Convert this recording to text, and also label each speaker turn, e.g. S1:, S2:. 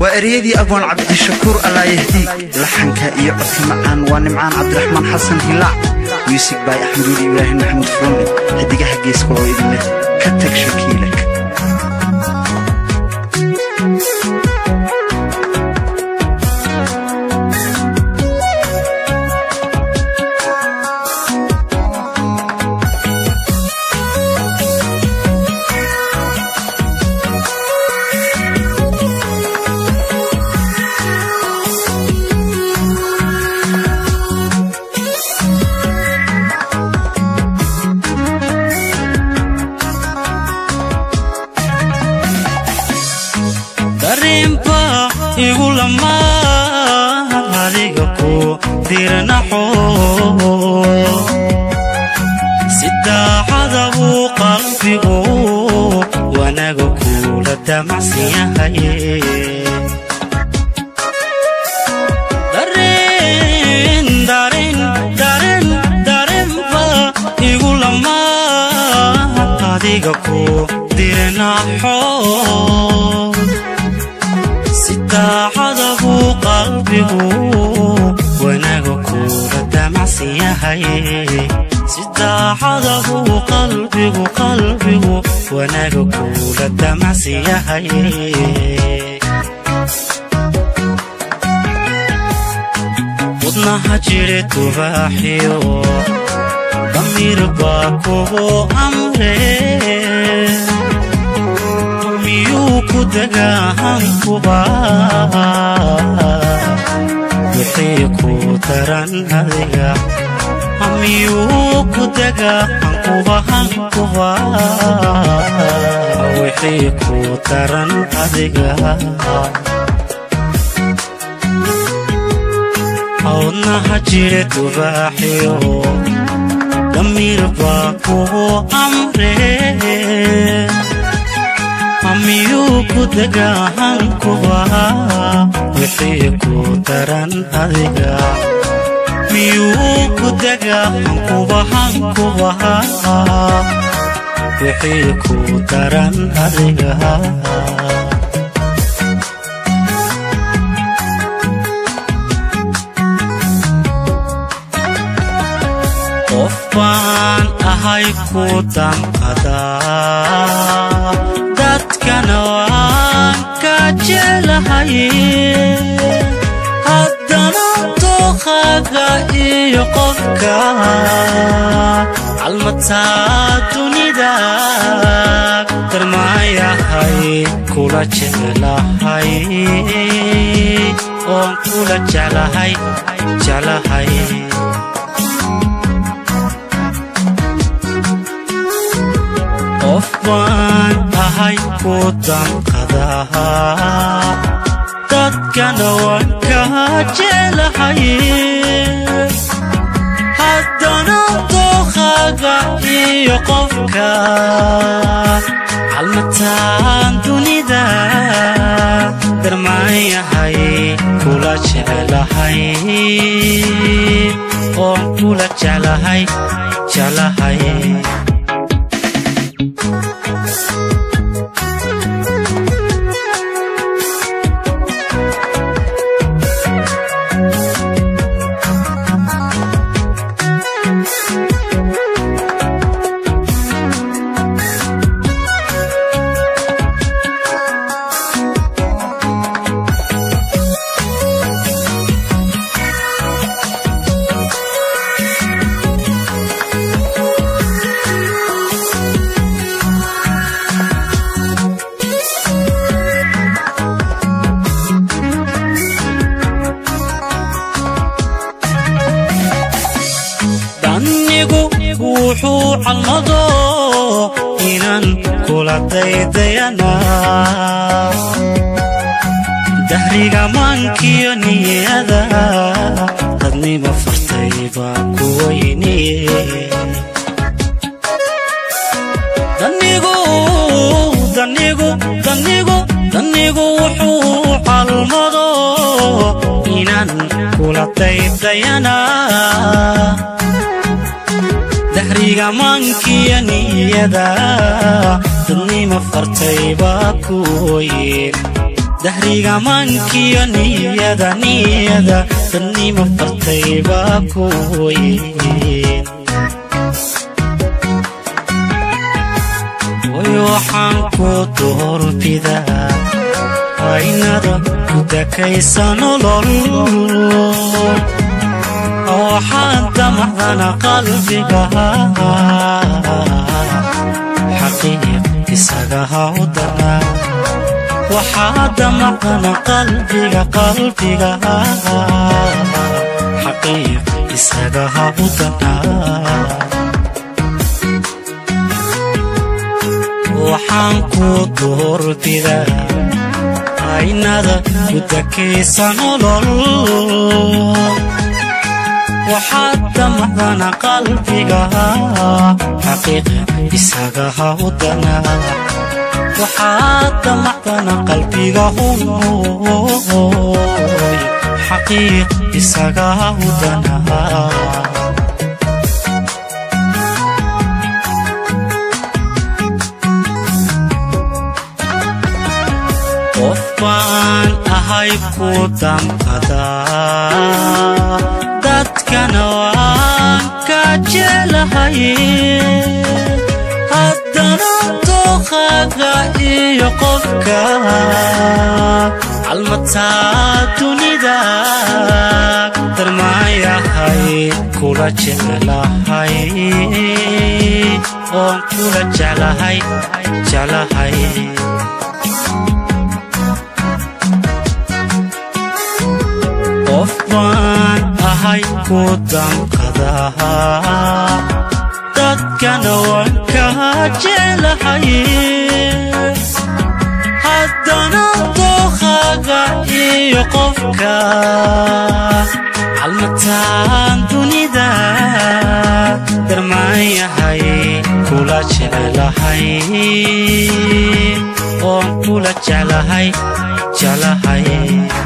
S1: waa ereyadii abwaan cabdishakuur allaayahdiig laxanka iyo codka macaan waa nimcaan cabdiraxmaan xasan hilaac muusig baay axmeduuli ibraahim maxamuud furonle xidigaha geeska oo idin leh ka tag shakiilak
S2: darinba igu lamaa adiga ku dirnaxo si daacada buu qalbigu wanaga kula damacsan yahay darin darin darin darinba igu lamaa adiga ku dirnaxo si daacada buu qalbigu wanaga kula damacsan yahay si daacada buu qalbigu qalbigu wanaga kula damacsan yahay wadnaha jire tubaaxiyo damiir baa kugu amre miyuu ku dagahankuba wixii ku daran adiga miyuu ku dagahankuba hankuba wixii ku daran adiga wadnaha jire tubaaxiyo damiir baa kugu amre miyuu ku dagahankuba wixii ku daran adiga miyuu ku dagahankuba hankuba wixii ku daran adiga qof baan ahay ku damqadaa dadkana waan ka jelahay haddana dooqaaga iyo qofka calmataa dunida darmaayahay kula jeclahay oon kula jeclahay jeclahay qof baan ahay ku damqadaa dadkana waan ka jelahay haddana dooqaaga iyo qofka calmataan dunida darmaayahay kula jeclahay oon kula jeclahay jeclahay danigu wuxuu calmado inaan kula daydayana dahriga maankiyo niyada dadnima fartay baa ku weyniye danigu danigu danigu danigu wuxuu calmado inaan kula daydayana dahriga maankiyo niyada dadnima fartay baa ku weyn dahriga mankiyo niyada niyada dadnima fartay baa kuweyn way waxaan ku doorbidaa aynada ku dakaysa nolol waxaan damacdana qalbiga xaqiiq isaga hawdana waxaa damacdana qalbiga qalbiga xaqiiq isaga hawdana waxaan ku doorbidaa aynada ku dakaysa nolol waxaad damacdana qalbiga xaqiiqa isaga hawdana waxaad damacdana qalbiga hunoy xaqiiq isaga hawdana qof baan ahay ku damqadaa dadkana waan ka jeclahay haddana dooqaaga iyo qofka calmataa dunida darmaayahay kula jeclahay oon kula jeclahay jeclahay qof baan ahay ku damqadaa dadkana waan ka jeclahay haddana dooqaaga iyo qofka calmataan dunida darmaayahay kula jeclahay oon kula jeclahay jeclahay